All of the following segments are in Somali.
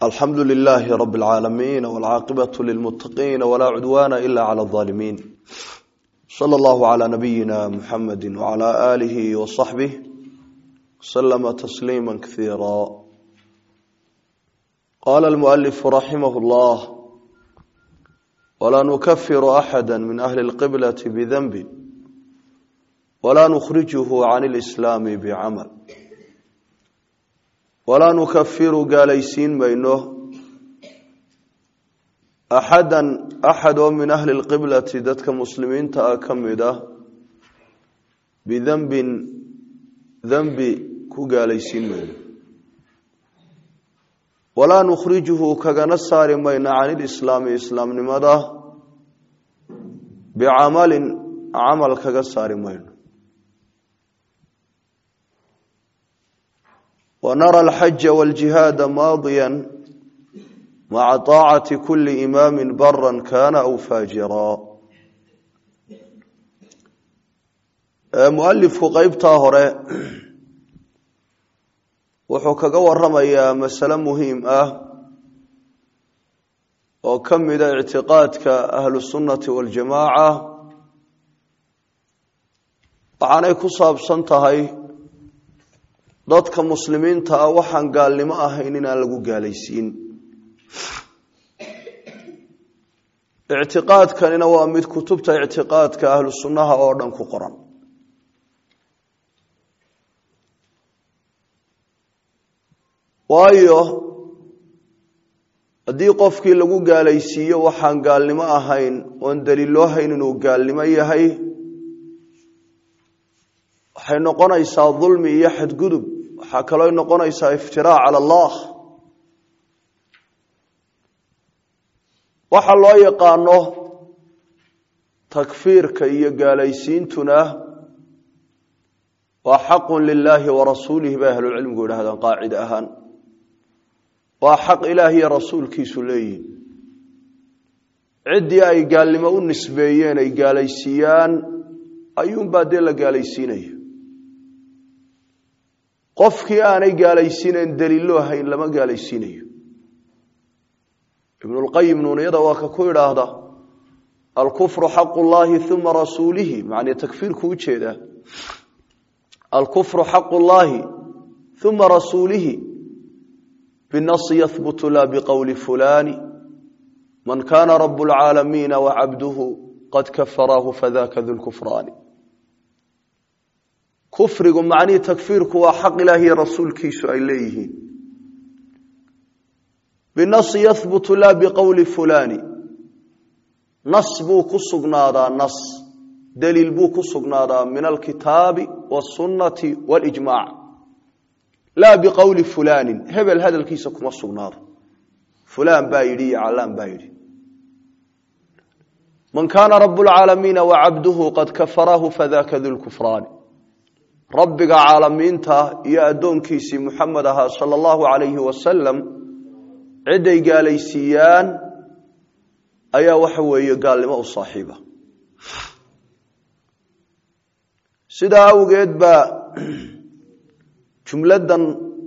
alxamdu lilaahi rab اlcaalamiin wاlcaaqibatu lilmutaqiin walaa cudwaana ila clى اظaalimiin slى اllahu عlى nabiyina muxamadi wعlى alihi wصaxbih slma tasliima kaiira qala اlmualifu raximah اllah wlaa nukafiru axada min ahli اlqiblati bdanbi wla nukhrijuhu can اlislaami bcamal walaa nukafiru gaalaysiin mayno axadan axad oo min ahli lqiblati dadka muslimiinta ah ka mid ah bidanbin danbi ku gaalaysiin mayno walaa nukhrijuhu kagana saari mayno can ilislaami islaamnimada bicamalin camal kaga saari mayno ونرى الحج والجهاad ماضيا مع طاعة كل إmام برا kان أو فاجرا مؤلفku qeybtaa hore wuxuu kaga waramayaa masale muhiim ah oo ka mida اعtiqاadka أهل السuنaةi والجamاعة waxaanay ku saabsan tahay dadka muslimiinta ah waxaan gaalnimo ahayn inaan lagu gaalaysiin ictiqaadkanina waa mid kutubta ictiqaadka ahlu sunnaha oo dhan ku qoran waayo haddii qofkii lagu gaalaysiiyo waxaan gaalnimo ahayn oon daliiloo hayn inuu gaalnimo yahay waxay noqonaysaa dulmi iyo xadgudub waxaa kaloo noqonaysaa iftiraac cala allah waxa loo yaqaano takfiirka iyo gaalaysiintuna waa xaqun lilaahi warasuulihi bay ahlucilmigu yidhahdaan qaacide ahaan waa xaq ilaah iyo rasuulkiisu leeyihin ciddii ay gaalnimo u nisbeeyeen ay gaalaysiiyaan ayuunbaa dee la gaalaysiinaya qofkii aanay gaalaysiinayn daliiloo hayn lama gaalaysiinayo ibnulqayim nuuniyada waa ka ku idhaahda alkufru xaqu llahi uma rasuulihi macnii takfiirku ujeedaa alkufru xaqu llahi uma rasuulihi binasi yahbutu la biqowli fulani man kana rabu lcaalamiina wacabduhu qad kafaraahu fadaka du lkufraani kufrigu macnihii takfiirku waa xaq ilaah iyo rasuulkiisu ay leeyihiin binasi yahbutu la biqowli fulani nas buu ku sugnaadaa nas daliil buu ku sugnaadaa min alkitaabi wasunnati walijmac laa biqowli fulaanin hebel hadalkiisa kuma sugnaado fulaan baa yidhi iyo callaan baa yidhi man kaana rabu lcaalamiina wacabduhu qad kafaraahu fadaka du lkufraani rabbiga caalamiinta iyo addoonkiisii muxamed ahaa sala allahu calayhi wasalam ciday gaalaysiiyaan ayaa waxa weeye gaalnimo u saaxiiba sidaa awgeed baa jumladdan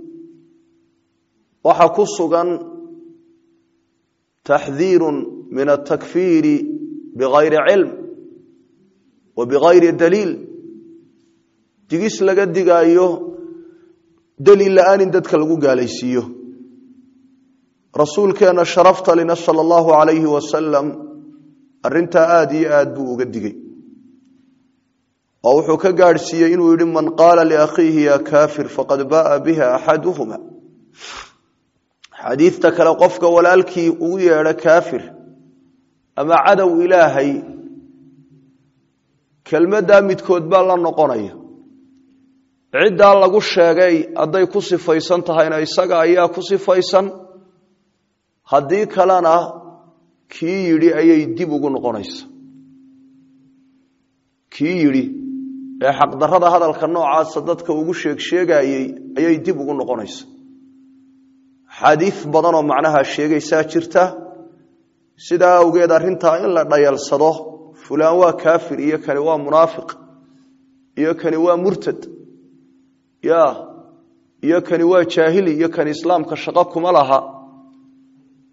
waxaa ku sugan taxdiiru min atakfiiri bigayri cilm wa bigayri daliil digis laga digaayo daliil la-aan in dadka lagu gaalaysiiyo rasuulkeena sharafta lina sala allahu calayhi wasalam arrintaa aada iyo aad buu uga digay oo wuxuu ka gaadhsiiyey inuu yidhi man qaala liakhiihi ya kaafir faqad ba'a biha axaduhuma xadiidta kale qofka walaalkii ugu yeedho kaafir ama cadow ilaahay kelmaddaa midkood baa la noqonaya ciddaa lagu sheegay hadday ku sifaysan tahayna isaga ayaa ku sifaysan haddii kalena kii yidhi ayay dib ugu noqonaysa kii yidhi ee xaqdarrada hadalka noocaasa dadka ugu sheeg sheegayey ayay dib ugu noqonaysa xadiis badanoo macnaha sheegaysaa jirta sidaa awgeed arrintaa in la dhayalsado fulaan waa kaafir iyo kani waa munaafiq iyo kani waa murtad ya iyo kani waa jaahili iyo kani islaamka shaqo kuma laha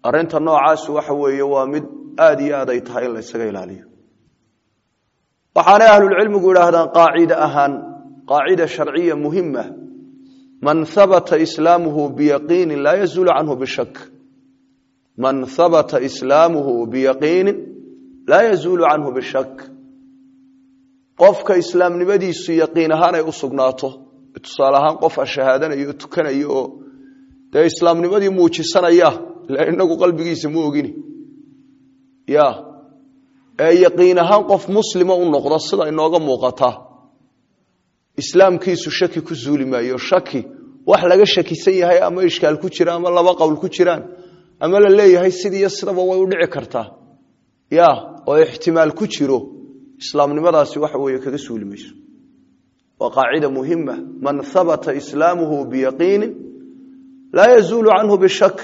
arinta noocaasi waxa weeye waa mid aada iyo aad ay tahay in la ysaga ilaaliyo waxaanay ahlulcilmigu idhaahdaan qaacide ahaan qaacida sharciya muhima man habata islaamuhu biyaqiinin laa yazuulu canhu bishak man habata islaamuhu biyaqiinin laa yazuulu canhu bishak qofka islaamnimadiisu yaqiin ahaan ay u sugnaato tusaale ahaan qof a shahaadanayo o tukanayo oo dee islaamnimadii muujisanaya ila inagu qalbigiisa ma ogini ya ee yaqiin ahaan qof muslima u noqdo sida inooga muuqata islaamkiisu shaki ku zuuli maayo shaki wax laga shakisan yahay ama ishkaal ku jira ama laba qowl ku jiraan ama la leeyahay sidiiyo sidaba way u dhici kartaa ya oo ixtimaal ku jiro islaamnimadaasi waxa weeye kaga suuli mayso waa qaacida muhima man habata islaamuhu biyaqiinin laa yazuulu canhu bishak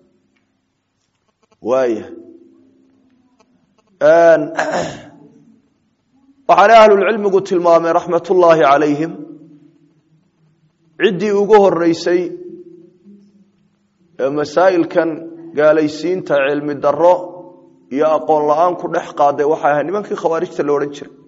waaya waxaana ahlulcilmigu tilmaameen raxmat ullaahi calayhim ciddii ugu horeysay ee masaa'ilkan gaalaysiinta cilmi daro iyo aqoon la-aan ku dhex qaaday waxay ahayd nimankii khawaarijta la odhan jiray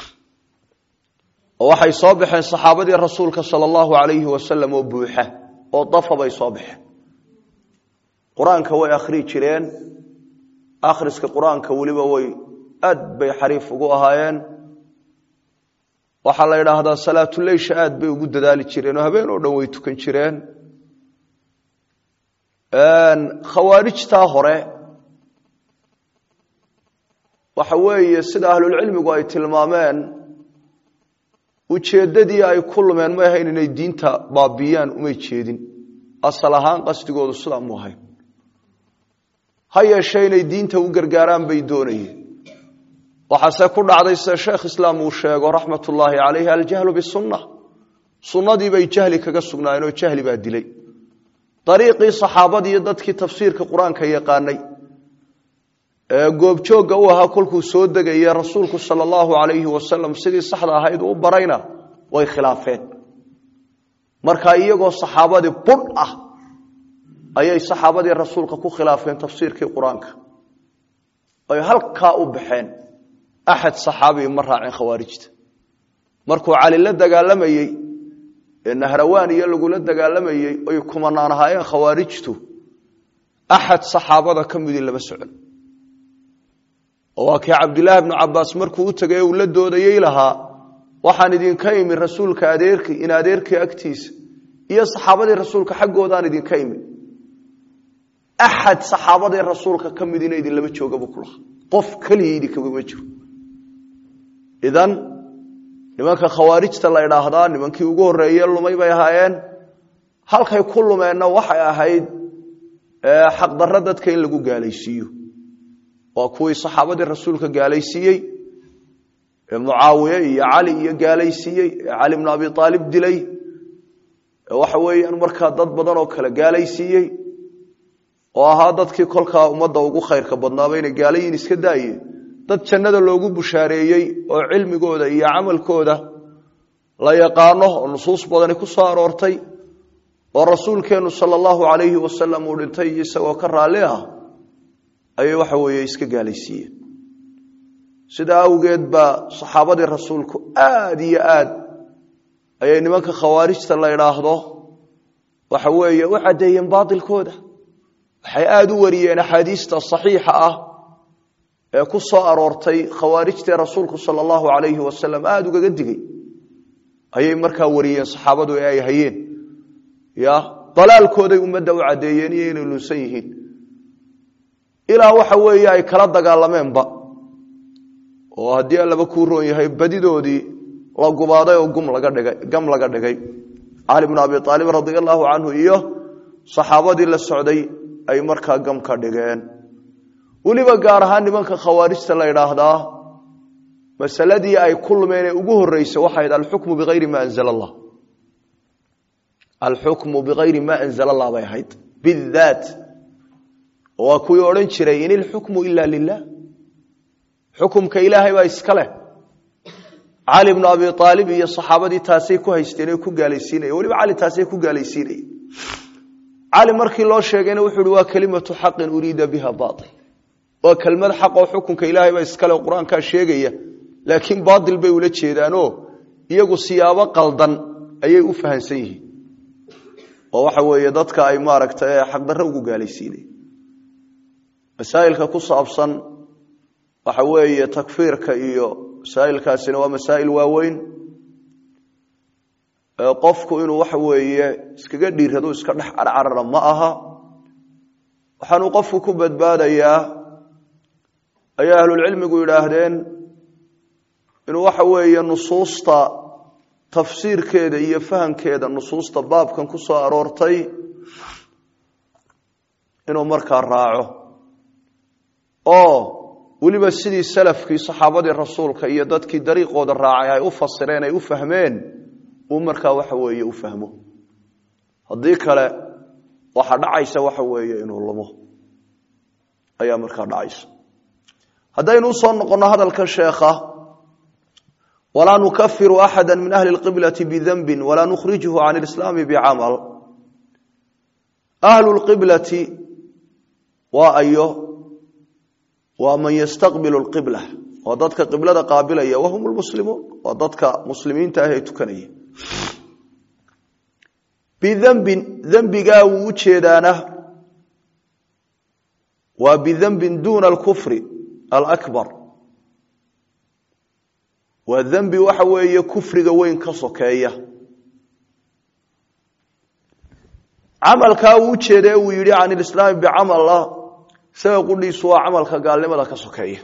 oo waxay soo baxeen saxaabadii rasuulka sala allahu alayhi wasalam oo buuxa oo dafa bay soo baxeen qur-aanka way akhrii jireen akhriska qur-aanka weliba way aad bay xariif ugu ahaayeen waxaa la idhaahdaa salaatuleysha aad bay ugu dadaali jireen oo habeen oo dhan way tukan jireen khawaarijtaa hore waxa weeye sida ahlulcilmigu ay tilmaameen ujeeddadii ay ku lumeen may ahayn inay diinta baabiyaan umay jeedin asal ahaan qasdigoodu sidaa mu ahayn ha yeeshee inay diinta u gargaaraan bay doonayeen waxaase ku dhacday sida sheekh islaam uu sheego raxmat ullaahi calayhi aljahlu bisunna sunnadii bay jahli kaga sugnaayeen oo jahli baa dilay dariiqii saxaabadii iyo dadkii tafsiirka qur-aanka yaqaanay ee goobjoogga u ahaa kolkuu soo degaya rasuulku sala allahu calayhi wasalam sidii saxda ahayd u barayna way khilaafeen marka iyagoo saxaabadii budh ah ayay saxaabadii rasuulka ku khilaafeen tafsiirkii qur-aanka ay halkaa u baxeen axad saxaabii ma raaceen khawaarijta markuu cali la dagaalamayey ee nahrawaan iyo lagula dagaalamayey oy kumanaan ahaayeen khawaarijtu axad saxaabada ka midii lama socon oo waa kii cabdilaahi bnu cabaas markuu u tegay uu la doodayey lahaa waxaan idinka imi rasuulka adeerkii in adeerkii agtiisa iyo saxaabadii rasuulka xaggoodaan idinka imi axad saxaabadii rasuulka ka midina idinlama joogaba ku lahaa qof keliya idinkama jiro idan nimanka khawaarijta la idhaahdaa nimankii ugu horeeye lumay bay ahaayeen halkay ku lumeenna waxay ahayd xaqdarro dadka in lagu gaalaysiiyo waa kuwii saxaabadii rasuulka gaalaysiiyey ee mucaawiye iyo cali iyo gaalaysiiyey ee cali bnu abi aalib dilay ee waxa weeyaan markaa dad badan oo kale gaalaysiiyey oo ahaa dadkii kolkaa ummadda ugu khayrka badnaaba inay gaalayiin iska daaye dad jannada loogu bushaareeyey oo cilmigooda iyo camalkooda la yaqaano oo nusuus badani ku soo aroortay oo rasuulkeennu sala allahu calayhi wasalam uu dhintay isagoo ka raalli ah ayay waxa weeye iska gaalaysiiyeen sidaa awgeed baa saxaabadii rasuulku aada iyo aad ayay nimanka khawaarijta la idhaahdo waxa weeye u caddeeyeen baatilkooda waxay aada u wariyeen axaadiista saxiixa ah ee ku soo aroortay khawaarijtee rasuulku sala allahu calayhi wasalam aada ugaga digay ayay markaa wariyeen saxaabadu ee ay hayeen ya dalaalkooday ummadda u caddeeyeen iyo inay lunsan yihiin ilaa waxa weeye ay kala dagaalameenba oo haddii allaba kuu roon yahay badidoodii la gubaaday oo gum laga dhigay gam laga dhigay cali bnu abi aalib radia allahu canhu iyo saxaabadii la socday ay markaa gam ka dhigeen weliba gaar ahaan nimanka khawaarijta la idhaahdaa masaladii ay ku lumeen ee ugu horreysay waxay ahayd alxukmu biayri ma anzala allah alxukmu bikayri ma anzala allah bay ahayd bidaat waa kuwii odhan jiray in ilxukmu ila lilah xukumka ilaahay baa iska leh cali bnu abi aalib iyo saxaabadii taasay ku haysteen o ku gaalaysiinaya weliba cali taasay ku gaalaysiinaya cali markii loo sheegayna wuxuu uhi waa kelimatu xaqin uriida biha bail waa kelmad xaq oo xukunka ilaahay ba iskale qur-aankaa sheegaya laakiin baatil bay ula jeedaanoo iyagu siyaabo qaldan ayay u fahansan yihiin oo waxa weeye dadka ay maaragtay xaqdarro ugu gaalaysiinay masaa'ilka ku saabsan waxa weeye takfiirka iyo masaa'ilkaasina waa masaa'il waaweyn qofku inuu waxa weeye iskaga dhiirado iska dhex carcarara ma aha waxaanuu qofku ku badbaadayaa ayaa ahlulcilmigu yidhaahdeen inuu waxa weeye nusuusta tafsiirkeeda iyo fahamkeeda nusuusta baabkan ku soo aroortay inuu markaa raaco oo weliba sidii salafkii saxaabadii rasuulka iyo dadkii dariiqooda raacay ay u fasireen ay u fahmeen uu markaa waxa weeye u fahmo haddii kale waxa dhacaysa waxa weeye inuu lumo ayaa markaa dhacaysa haddaynu usoo noqonno hadalkan sheekha walaa nukafiru axada min ahli اlqiblati bidanbi walaa nukhrijhu can اlislaami bicamal ahlu lqiblati waa ayo waa man yastaqbilu اlqibla waa dadka qiblada qaabilaya wahum lmuslimuun waa dadka muslimiinta ah ee tukanaya bidembin dembigaa wuu u jeedaana waa bidembin duna alkufri alakbar waa dembi waxa weeye kufriga weyn ka sokeeya camalkaa uu ujeeda uu yidhi can ilislaami bicamala isaga qudhiisu waa camalka gaalnimada ka sokeeya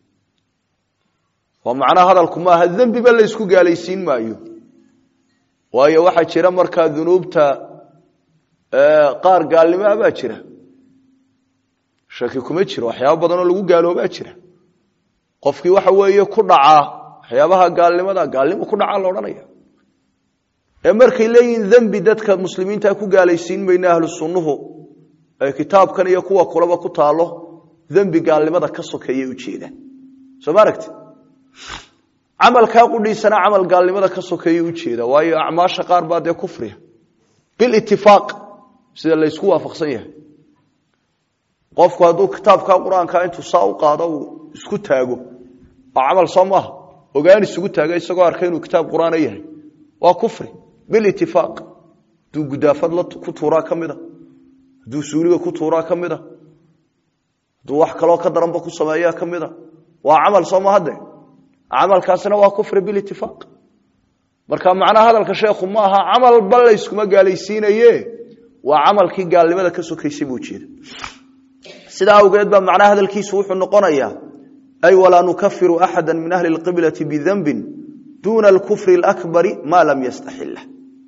waa macnaha hadalku maaha dembiba la ysku gaalaysiin maayo waayo waxaa jira markaa dunuubta qaar gaalnimo ah baa jira shaki kuma jiro waxyaaba badan oo lagu gaaloobaa jira qofkii waxa weeye ku dhacaa waxyaabaha gaalnimada gaalnimo ku dhacaa la odhanaya ee markay leeyihiin dembi dadka muslimiinta ku gaalaysiin mayna ahlu sunnuhu ee kitaabkan iyo kuwa kulaba ku taalo dembi gaalnimada ka sokeeyay ujeedaan soo ma aragti camalkaa qudhiisana camal gaalnimada ka sokeeya ujeeda waayo acmaasha qaar baa dee kufriya bilitifaaq sida laysku waafaqsan yahay qofku hadduu kitaabka qur-aanka intuu saa u qaado uu isku taago waa camal soo maaha ogaan isugu taaga isagoo arkay inuu kitaab qur-aana yahay waa kufri bilitifaaq hadduu gudaafad ku tuuraa ka mida hadduu suuliga ku tuuraa ka mida hadduu wax kaloo ka daranba ku sameeyaa ka mida waa camal soo mahade camalkaasina waa kufri bilitifaaq marka macnaha hadalka sheekhu ma aha camalba layskuma gaalaysiinaye waa camalkii gaalnimada ka sokaysay buu jeeda sidaa awgeed baa macnaha hadalkiisu wuxuu noqonayaa ay walaa nukafiru axada min ahli اlqiblati bidanbin duna alkufri اlakbari ma lam yastaxila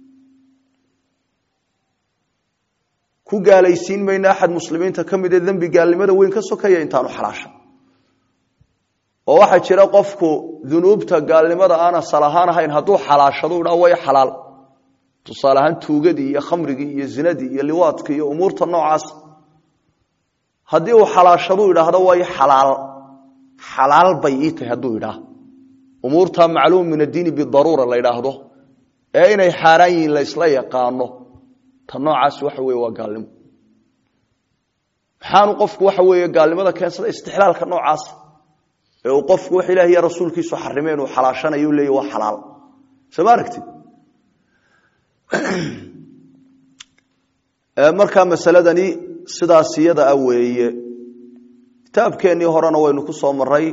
ku gaalaysiin mayna axad muslimiinta ka mid ee dembi gaalnimada weyn ka sokaya intaanu xalaasha oo waxaa jira qofku dunuubta gaalnimada aan asal ahaan ahayn hadduu xalaashado dha way xalaal tusaale ahaan tuugadii iyo khamrigii iyo zinadii iyo liwaadkii iyo umuurta noocaas haddii uu xalaashadu idhaahdo way xalaal xalaal bay ii tahay hadduu idhaah umuurta macluum min addiini bidaruura la idhaahdo ee inay xaaraan yihiin la ysla yaqaano ta noocaas waxa weye waa gaalnimo maxaanu qofku waxa weeye gaalnimada keensada istixlaalka noocaas ee uu qofku wax ilaah iyo rasuulkiisu xarimay inuu xalaashanayo leeya waa xalaal soo ma aragtid markaa masaladani sidaas iyada ah weeye kitaabkeennii horena waynu ku soo maray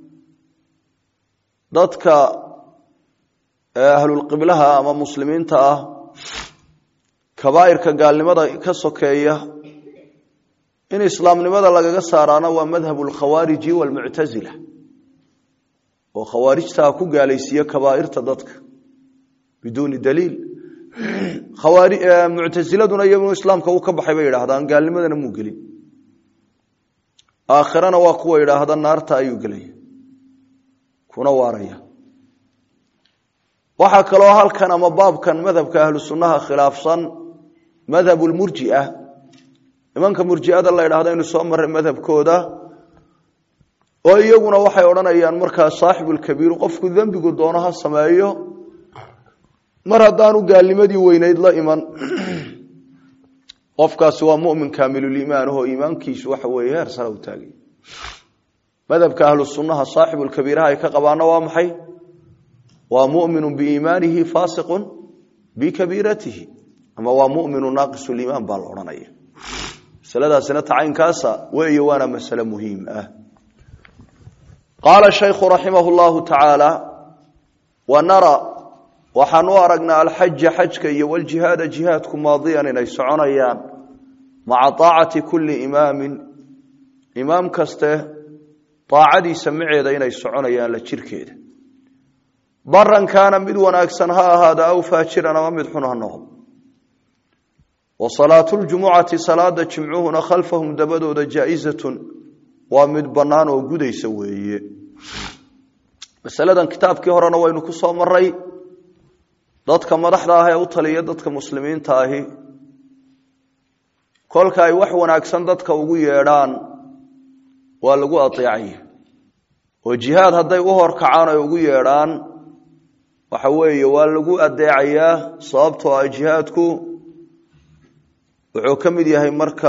dadka ahlulqiblaha ama muslimiinta ah kabaa'irka gaalnimada ka sokeeya in islaamnimada lagaga saaraana waa madhab alkhawaariji waalmuctasila oo khawaarijtaa ku gaalaysiiye kabaa'irta dadka biduuni daliil muctasiladuna iyagunu islaamka uu ka baxay bay yidhaahdaan gaalnimadana muu gelin aakhirana waa kuwa yidhaahda naarta ayuu gelaya kuna waaraya waxaa kaloo halkan ama baabkan madhabka ahlu sunnaha khilaafsan madhab lmurjia nimanka murjiada la ydhahdo inu soo maray madhabkooda oo iyaguna waxay odhanayaan markaa saaxibulkabiiru qofku dembigu doono ha sameeyo mar haddaanu gaalnimadii weyneyd la iman qofkaasi waa mumin kaamiluliimaan ahoo iimaankiisu waxa weeye heer sare u taagay madhabka ahlu sunnaha saaxibulkabiiraha ay ka qabaana waa maxay waa muminu biiimaanihi faasiqun bikabiiratihi ama waa muminu naaqisuliimaan baa la odhanaya masaladaasina tacaynkaasa weeye waana masale muhiim ah qaala shaykhu raximah llahu tacaala wa nara waxaan u aragnaa alxaja xajka iyo waljihaada jihaadku maadiyan inay soconayaan maca aacati kulli imaamin imaam kaste aacadiisa maceeda inay soconayaan la jirkeeda baran kaana mid wanaagsan ha ahaada aw faajiran ama mid xun ha noqdo wa salaatu ljumucati salaada jimcuhuna khalfahum dabadooda jaa-izatun waa mid bannaan oo gudaysa weeye masaladan kitaabkii horena waynu ku soo maray dadka madaxda ah ee u taliya dadka muslimiinta ahi kolka ay wax wanaagsan dadka ugu yeedhaan waa lagu adeecaya oo jihaad hadday u horkacaan ay ugu yeedhaan waxa weeye waa lagu adeecayaa sababtoo ah jihaadku wuxuu ka mid yahay marka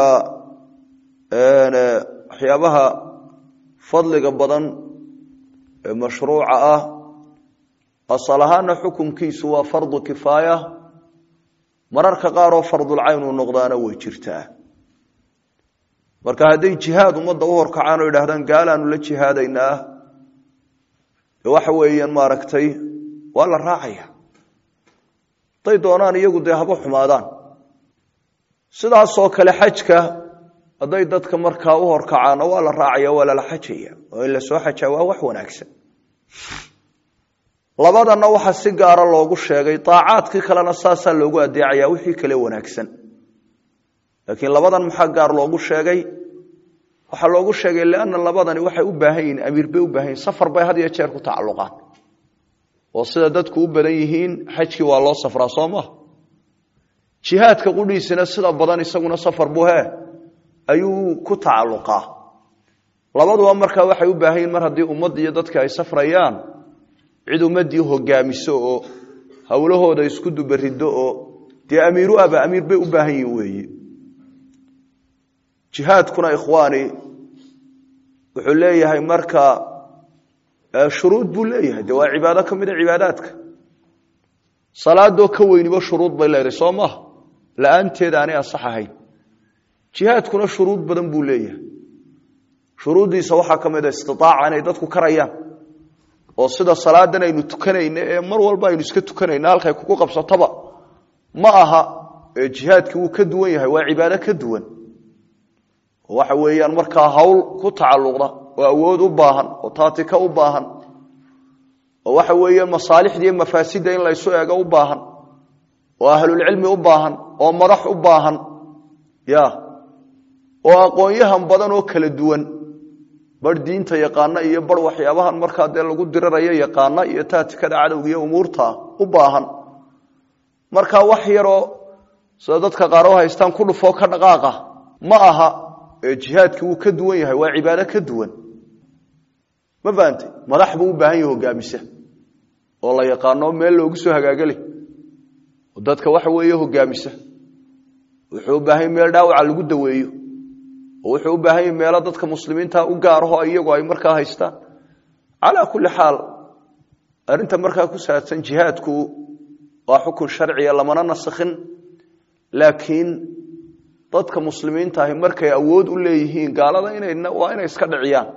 waxyaabaha fadliga badan ee mashruuca ah asal ahaana xukunkiisu waa fardu kifaaya mararka qaar oo fardulcayn uu noqdaana way jirtaa marka hadday jihaad ummadda u horkacaan oo yidhahdaan gaalaanu la jihaadaynaa de waxa weeyaan maaragtay waa la raacaya hadday doonaan iyagu dee haba xumaadaan sidaasoo kale xajka hadday dadka markaa u horkacaanna waa la raacaya waa lala xajaya oo in la soo xajaa waa wax wanaagsan labadanna waxaa si gaara loogu sheegay aacaadkii kalena saasaa loogu adeecaya wixii kale wanaagsan laakiin labadan maxaa gaar loogu sheegay waxaa loogu sheegay lianna labadani waxay u baahan yihiin amiir bay u baahan yihin safar bay had iyo jeer ku tacalluqaan oo sida dadku u badan yihiin xajkii waa loo safraa soo maha jihaadka qudhiisina sida badan isaguna safar buu he ayuu ku tacalluqaa labaduba markaa waxay u baahan yihin mar haddii ummad iyo dadka ay safrayaan cid ummadii hogaamiso oo howlahooda isku dubarido oo dee amiiru aba amiir bay u baahan yihin weeye jihaadkuna ikhwaani wuxuu leeyahay marka shuruud buu leeyahay de waa cibaado ka mid a cibaadaadka salaadoo ka weyniba shuruud bay leedahay soo maha la-aanteed aanay ansax ahayn jihaadkuna shuruud badan buu leeyahay shuruuddiisa waxaa ka mid a istitaaca inay dadku karayaan oo sida salaadan aynu tukanayno ee mar walba aynu iska tukanayno halkay kugu qabsatoba ma aha jihaadkii wuu ka duwan yahay waa cibaado ka duwan waxa weeyaan markaa hawl ku tacalluqda oo awood u baahan oo taatika u baahan oo waxa weeye masaalixda iyo mafaasidda in laysu eego u baahan oo ahlulcilmi u baahan oo madax u baahan ya oo aqoon-yahan badan oo kala duwan bar diinta yaqaana iyo bar waxyaabahan markaa dee lagu dirirayo yaqaana iyo taatikada cadowga iyo umuurta u baahan markaa wax yaroo sida dadka qaar u haystaan ku dhufoo ka dhaqaaqa ma aha jihaadki wuu ka duwan yahay waa cibaado ka duwan ma fahamtay madax buu u baahan yahay hogaamisa oo la yaqaano meel loogu soo hagaagale oo dadka waxa weeye hogaamisa wuxuu u baahan yahy meel dhaawaca lagu daweeyo oo wuxuu u baahan yahy meelo dadka muslimiinta u gaaraho iyagu ay markaa haystaan calaa kulli xaal arrinta markaa ku saabsan jihaadku waa xukun sharciya lamana nasakhin laakiin dadka muslimiinta ahi markay awood u leeyihiin gaalada inay waa inay iska dhiciyaan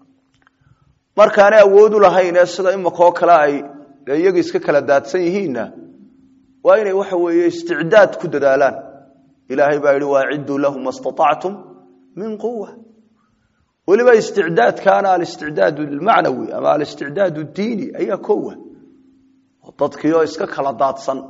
markaanay awood u lahayn ee sida imakoo kale ay iyaga iska kala daadsan yihiinna waa inay waxa weeye isticdaad ku dadaalaan ilaahay baa yihi waacidduu lahu ma staactum min quwa weliba isticdaadkaana alisticdaad almacnawi ama alisticdaad diini ayaa kowa dadkiioo iska kala daadsan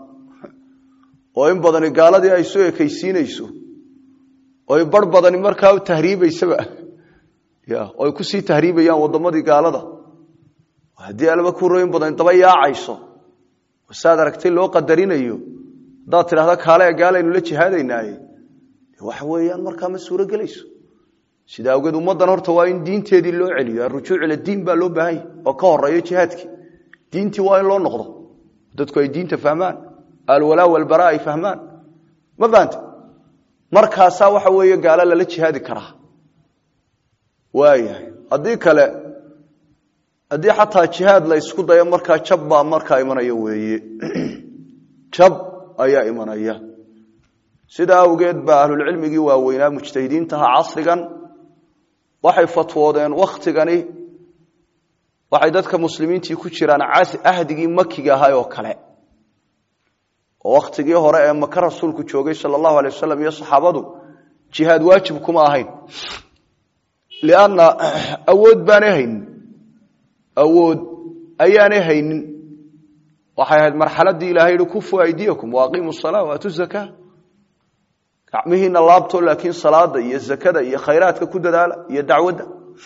oo in badani gaaladii ay soo ekaysiinayso oy bar badani markaa u tahriibaysaba ya oy kusii tahriibayaan wadamadii gaalada haddii alaba kuroyin badan daba yaacayso saad aragtay loo qadarinayo haddaad tidhahda kaale gaalaynu la jihaadaynaaye waxa weeyaan markaa ma suuro gelayso sida awgeed ummaddan horta waa in diinteedii loo celiyo arujuuc ila diin baa loo baahanya oo ka horeeyo jihaadkii diintii waa in loo noqdo dadku ay diinta fahmaan alwalaa walbaraa ay fahmaan ma fahanta markaasaa waxa weeye gaalo lala jihaadi karaa waayahay haddii kale haddii xataa jihaad la ysku dayo markaa jab baa markaa imanaya weeye jab ayaa imanaya sidaa awgeed baa ahlulcilmigii waaweynaa mujtahidiintaha casrigan waxay fatwoodeen wakhtigani waxay dadka muslimiintii ku jiraan ahdigii makiga ahay oo kale oo wakhtigii hore ee maka rasuulku joogay sala allahu alay wasalam iyo saxaabadu jihaad waajib kuma ahayn lianna awood baanay haynin awood ayaanay haynin waxay ahayd marxaladii ilahay yihi kufu aydiyakum waaqiimu salaa waatu zakaa gacmihiina laabto laakiin salaada iyo zakada iyo khayraadka ku dadaala iyo dacwadda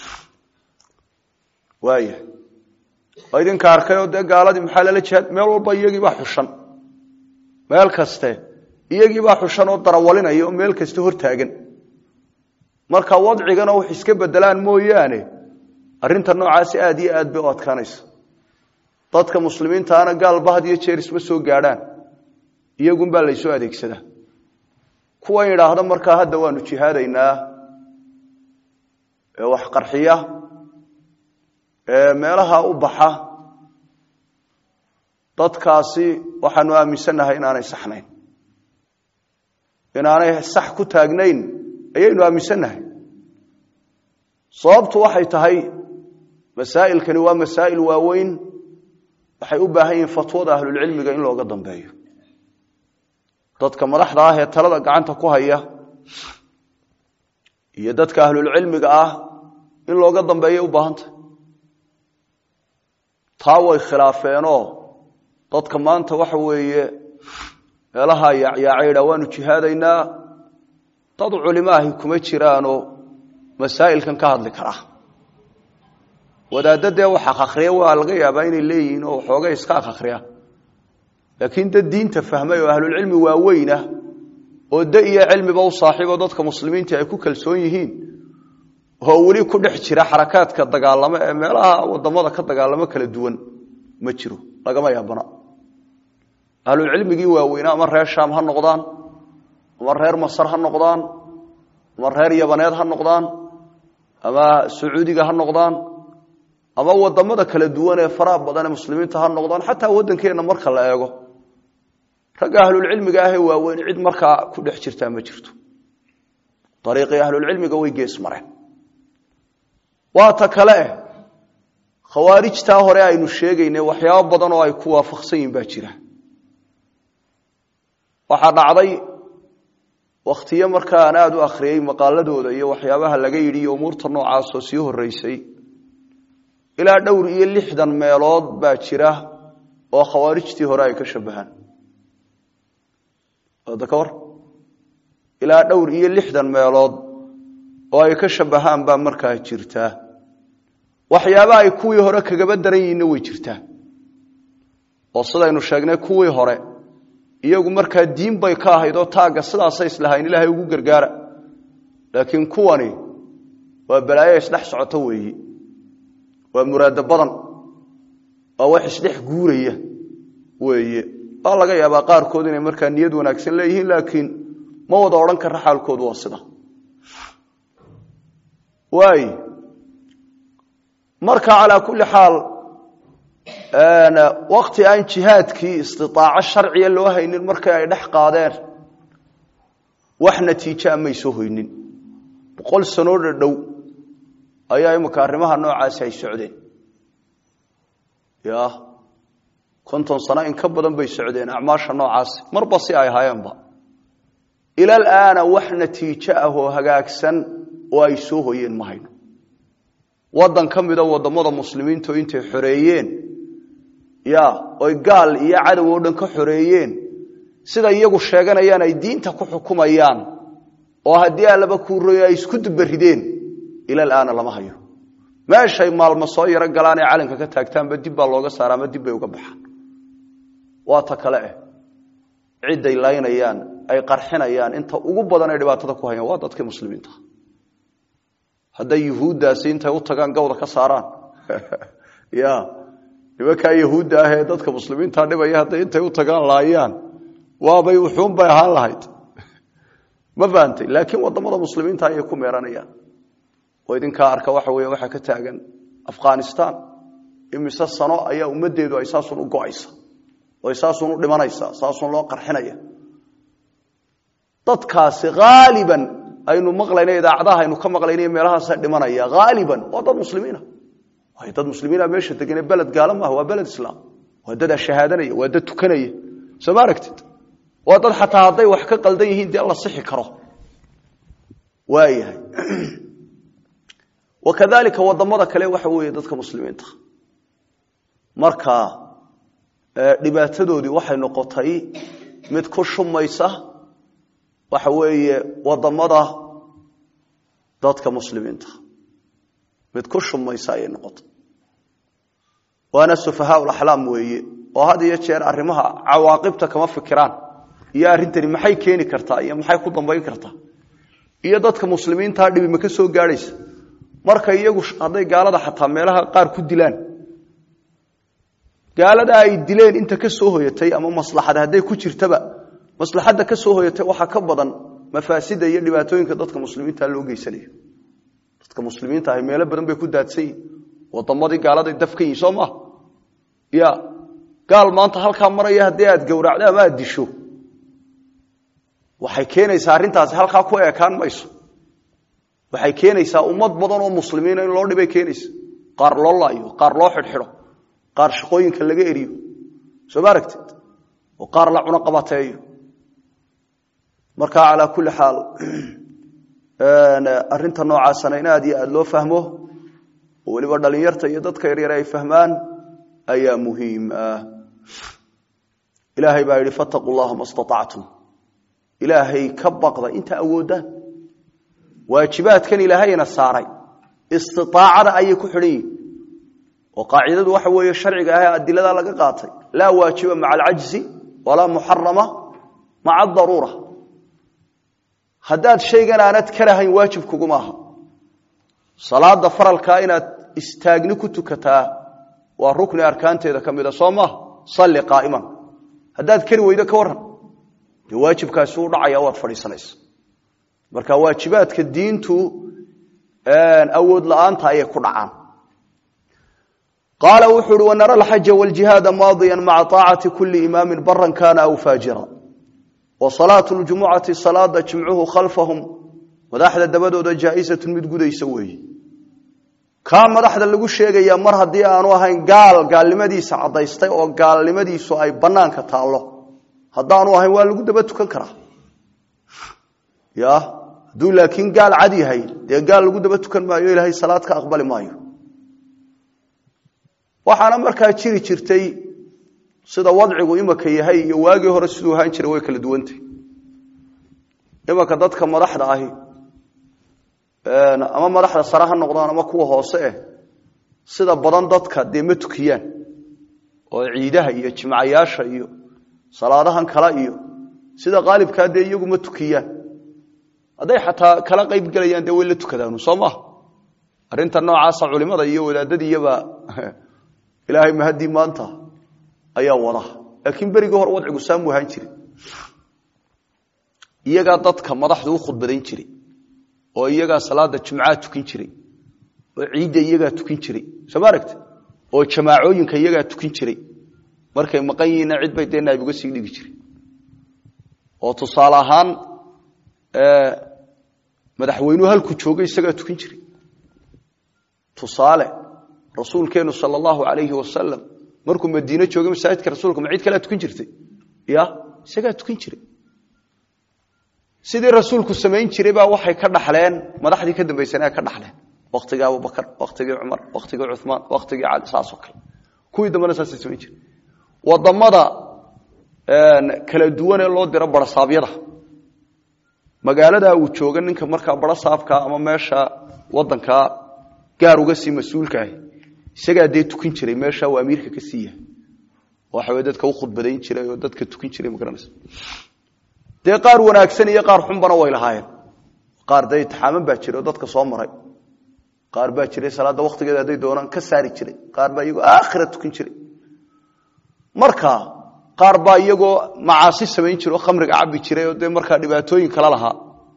waaya oo idinka arkayoo dee gaaladii maxaa lala jihaad meel walba iyagiibaa xushan meel kaste iyagiibaa xushan oo darawalinaya oo meel kaste hortaagan marka wadcigana wax iska bedelaan mooyaane arrinta noocaasi aad iyo aad bay u adkaanaysa dadka muslimiintaana gaalba had iyo jeer isma soo gaadhaan iyagunbaa laysoo adeegsadaa kuwan yidhaahda markaa hadda waanu jihaadaynaa ee wax qarxiya ee meelaha u baxa dadkaasi waxaanu aaminsannahay inaanay saxnayn inaanay sax ku taagnayn ayaynu aaminsannahay sababtu waxay tahay masaa'ilkani waa masaa'il waaweyn waxay u baahan yihiin fatwada ahlulcilmiga in looga dambeeyo dadka madaxda ah ee talada gacanta ku haya iyo dadka ahlulcilmiga ah in looga dambeeyay u baahantah taa way khilaafeenoo dadka maanta waxa weeye meelaha yaacyaacayda waanu jihaadaynaa dad culimaahi kuma jiraanoo masaa'ilkan ka hadli karaa wadaadda dee wax akhriya waa laga yaabaa inay leeyihiin oo waxoogay iska akhriya laakiin dad diinta fahmay oo ahlulcilmi waaweynah oo da iyo cilmiba u saaxiibo dadka muslimiinta ay ku kalsoon yihiin oo weli ku dhex jira xarakaadka dagaalamo ee meelaha wadamada ka dagaalamo kala duwan ma jiro lagama yaabana ahlulcilmigii waaweynaa ama reer shaam ha noqdaan ama reer masar ha noqdaan ama reer yabaneed ha noqdaan ama sacuudiga ha noqdaan ama wadamada kala duwan ee faraha badan ee muslimiinta ha noqdaan xataa waddankeenna marka la eego ragga ahlulcilmiga ahee waaweyn cid markaa ku dhex jirtaa ma jirto ariiqii ahlulcilmiga way gees mareen waa ta kale eh khawaarijtaa hore aynu sheegaynay waxyaabo badan oo ay ku waafaqsan yihin baa jira waxaa dhacday wakhtiyo markaa aan aada u akhriyey maqaaladooda iyo waxyaabaha laga yidhi iyo umuurta noocaasoo sii horeysay ilaa dhowr iyo lixdan meelood baa jira oo khawaarijtii hore ay ka shabahaan da ka war ilaa dhowr iyo lixdan meelood oo ay ka shabahaan baa markaa jirtaa waxyaaba ay kuwii hore kagaba daran yihiinna way jirtaa oo sidaynu sheegnay kuwii hore iyagu markaa diin bay ka ahayd oo taagga sidaasay islahayn ilaahay ugu gargaara laakiin kuwani waa balaayo isdhex socoto weeyi waa muraado badan waa wax isdhex guuraya weeye waa laga yaabaa qaarkood inay markaa niyad wanaagsan leeyihiin laakiin ma wada odhan kara xaalkoodu waa sida waay marka calaa kulli xaal wakti aan jihaadkii istitaaco sharciya loo haynin markii ay dhex qaadeen wax natiijaa may soo hoynin boqol sanoo dhadhow ayaa imika arrimaha noocaasi ay socdeen ya konton sano in ka badan bay socdeen acmaasha noocaasi marba si ay ahaayeenba ilal aana wax natiijo ah oo hagaagsan oo ay soo hoyeen ma hayno waddan ka mida wadamada muslimiintu intay xoreeyeen ya oy gaal iyo cadow oo dhan ka xoreeyeen sida iyagu sheeganayaan ay diinta ku xukumayaan oo haddii allaba kuuroyo ay isku dubarideen ilal aana lama hayo meeshay maalmo soo yaro galaan ee calanka ka taagtaanba dib baa looga saara ama dib bay uga baxaan waa ta kale eh cidday laynayaan ay qarxinayaan inta ugu badan ay dhibaatada ku hayaan waa dadkii muslimiinta hadday yuhuuddaasi intay u tagaan gawda ka saaraan ya nimankaa yahuudda ah ee dadka muslimiinta dhibaya hadday intay u tagaan laayaan waabay uxuun bay ahaan lahayd ma fahantay laakiin wadamada muslimiinta ayay ku meeranayaan oo idinkaa arka waxa weya waxaa ka taagan afghanistan imise sano ayaa ummaddeedu ay saasun u go-aysa oo saasun u dhimanaysa saasun loo qarxinaya dadkaasi haaliban aynu maqlayna idaacadaha aynu ka maqlayna meelahaasa dhimanaya haaliban waa dad muslimiina waayo dad muslimiina meesha degane beled gaalo maaha waa beled islaam waa dadaa shahaadanaya waa dad tukanaya soo ma aragtid waa dad xataa hadday wax ka qaldan yihiin dee la sixi karo waayahay wakadalika wadamada kale waxa weeye dadka muslimiinta marka dhibaatadoodii waxay noqotay mid ku shumaysa waxa weeye wadamada dadka muslimiinta mid ku shumaysa ayay noqotay waana sufahaa laxlaam weeye oo had iyo jeer arrimaha cawaaqibta kama fikiraan iyo arrintani maxay keeni kartaa iyo maxay ku dambayn kartaa iyo dadka muslimiintaa dhibi ma ka soo gaadhaysa marka iyagu hadday gaalada xataa meelaha qaar ku dilaan gaalada ay dileen inta ka soo hoyatay ama maslaxada hadday ku jirtaba maslaxadda ka soo hoyatay waxaa ka badan mafaasida iyo dhibaatooyinka dadka muslimiinta loo geysanayo dadka muslimiinta ahi meelo badan bay ku daadsan yihin wadamadii gaaladay dafkan yihin soo maha ya gaal maanta halkaa maraya haddii aad gowracdo ama aad disho waxay keenaysaa arrintaasi halkaa ku eekaan mayso waxay keenaysaa ummad badan oo muslimiina in loo dhibay keenaysa qaar loo laayo qaar loo xidhxidho qaar shaqooyinka laga eriyo soo ma aragtid oo qaar la cuno qabateeyo marka calaa kulli xaal arrinta noocaasana in aad iyo aada loo fahmo oo weliba dhalinyarta iyo dadka yaryare ay fahmaan ayaa muhiim ah ilaahay baa yidhi fataquu llaha ma staactum ilaahay ka baqda inta awoodaan waajibaadkan ilaahayna saaray istiaacada ayay ku xidhan yihin oo qaacidadu waxa weeye sharciga ah ee adiladaa laga qaatay laa waajiba maca alcajzi walaa muxarama maca adaruura haddaad shaygan aanad ka lahayn waajib kuguma aha salaada faralkaa inaad istaagni ku tukataa waa rukni arkaanteeda ka mida soo maaha salli qaa'iman haddaad kari weydo ka warran dee waajibkaasi u dhacaya waad fadhiisanaysa marka waajibaadka diintu awood la-aanta ayay ku dhacaan qaala wuxuu uhi wanara alxaja wاljihaada maadiya maca طaacati kuli imaami baran kana aw faajira wa salaatu ljumucati salaada jimcuhu khalfahum madaxda dabadooda jaaisatu mid gudaysa weeye kaa madaxda lagu sheegaya mar haddii aanu ahayn gaal gaalnimadiisa caddaystay oo gaalnimadiisu ay banaanka taallo haddaanu ahayn waa lagu daba tukan karaa ya hadduu laakiin gaal cad yahay dee gaal lagu daba tukan maayo ilaahay salaad ka aqbali maayo waxaana markaa jiri jirtay sida wadcigu imaka yahay iyo waagii hore siduu ahaan jiray way kala duwantay imanka dadka madaxda ahi ama madaxda sare ha noqdaan ama kuwa hoose eh sida badan dadka dee ma tukiyaan oo ciidaha iyo jimcayaasha iyo salaadahan kale iyo sida qaalibkaa dee iyagu ma tukiyaan hadday xataa kala qayb gelayaan dee way la tukadaanu soo maha arrinta noocaasa culimada iyo wadaadadiiyaba ilaahay mahadii maanta ayaa wada laakiin berigii hore wadcigu saamu ahaan jiri iyagaa dadka madaxdu u khudbadayn jiray oo iyagaa salaada jumcaa tukin jiray oo ciidda iyagaa tukin jiray soo ma aragta oo jamaacooyinka iyagaa tukin jiray markay maqan yihiinna cid bay dee naabiga sii dhigi jiray oo tusaale ahaan madaxweynuhu halku joogay isagaa tukin jiray tusaale rasuulkeenu sal allahu alayhi wasalam markuu madiine joogay masaajidka rasuulka ma cid kalea tukin jirtay ya isagaa tukin jiray sidii rasuulku samayn jiray baa waxay ka dhaxleen madaxdii ka dambaysana ka dhaxleen waktigii abubakar waktigii cumar waktigii cumaan waktigii cali saasoo kale kuwii dambena saasay samayn jiray wadamada kala duwanee loo diro barasaabyada magaaladaa uu jooga ninka markaa barasaabka ama meesha wadankaa gaar uga sii mas-uulka ahi isagaa dee tukin jiray meesha uu amiirka ka sii yahay waxaw dadka u khudbadayn jiray oo dadka tukin jiray magaranaysa dee qaar wanaagsan iyo qaar xunbana way lahaayeen qaar dee itixaaman baa jiray oo dadka soo maray qaar baa jiray salaadda waktigeeda hadday doonaan ka saari jiray qaar baa iyagoo aakhira tukin jiray marka qaar baa iyagoo macaasi samayn jira oo khamriga cabi jiray oo dee markaa dhibaatooyin kala lahaa